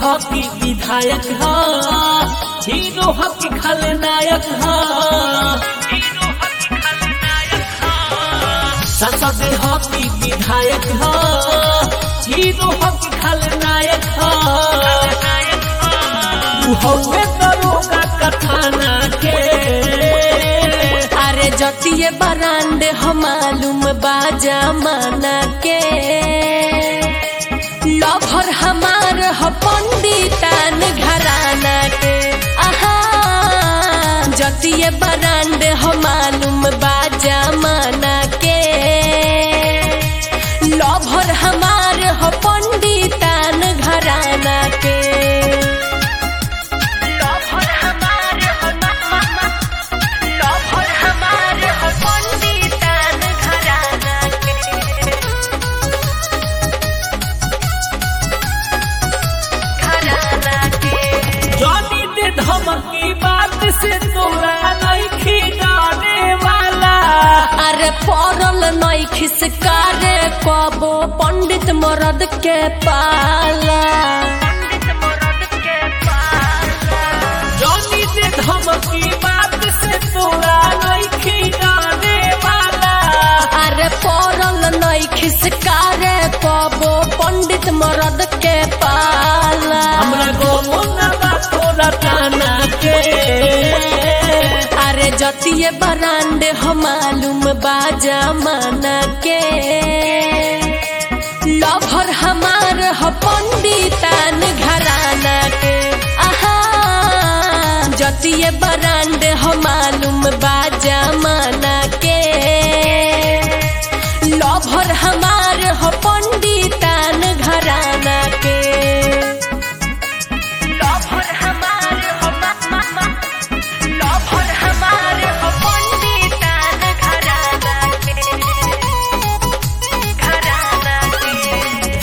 हकी विधायक ह हीरो हकी खलनायक ह संसद हकी विधायक ह हीरो हकी खलनायक ह उ हौवे दरोगा कथाना के अरे जतिये बरांड हम मालूम बाजा माना के लभर हमार ह पंडितान घराना के आहा जतिये बरांड हम मालूम बाजा माना के लभर हमार ह पंडितान घराना के लभर हमार ह लभर हमार ह पंडितान घराना के घराना के जानी दे धमकी बात से तोरा नहीं गाने वाला अरे पड़ल नई खिसकारे कबो पंडित मरद के पाला जानी दे धमकी बात से तोरा नहीं गाने वाला अरे पड़ल नई खिसकारे कबो पंडित मरद के पाला हमरा गोमो ना बा तोरा ताना के अरे जतिये बरांड हम मालूम बाजा माना के लभर हमार ह पंडितान घराना के आहा जतिये बरांड हम मालूम बाजा माना के लभर हमार ह पंडितान घराना के लभर हमार ह लभर हमार ह पंडितान घराना के घराना के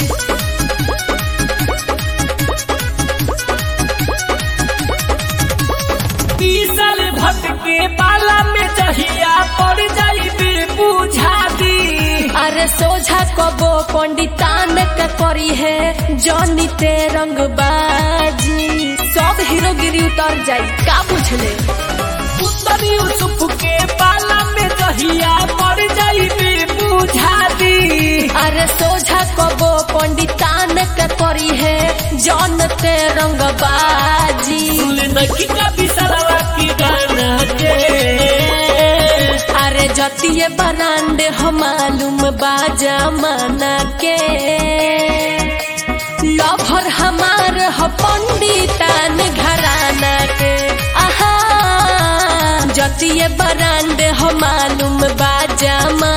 पीसल भटके बाला में जहिया पड़ जाई बे बुझा दी अरे सोझा कबो पंडितान के करी है जनी ते रंगबाजी सब हीरोगिरी उतर जाई का बुझले उत्तर यूसुफ के बाला में जहिया पड़ जाई बे बुझा दी अरे सोझा कबो पंडितान के करी है जन ते रंगबाजी सुन नकी का बिसरवा की गाना के अरे जतिये बरांड हम मालूम बाजा माना के लभर हमार ह पंडितान घराना के आहा जतिये बरांड हम मालूम बाजा माना